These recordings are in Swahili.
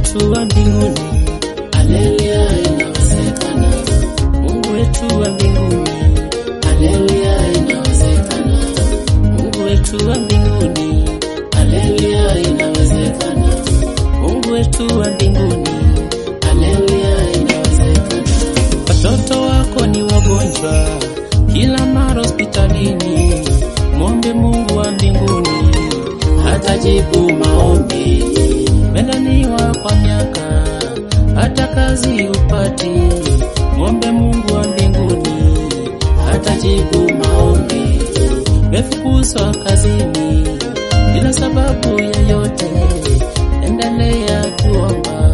wetu wa mbinguni, Haleluya, inawezekana. Mungu wetu wa mbinguni, Haleluya, inawezekana. Mungu wetu wa mbinguni, Haleluya, inawezekana. Mungu wetu wa mbinguni. Haleluya, inawezekana. Watoto wako ni wagonjwa kila mara hospitalini, mwombe Mungu wa mbinguni. Hatajibu maombi. Umedhaniwa kwa miaka, hata kazi upati, mwombe Mungu wa mbinguni. Hatajibu maombi. Umefukuzwa kazini bila sababu yoyote, endelea kuomba,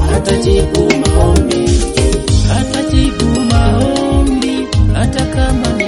Hatajibu maombi. hatajibu maombi hata kama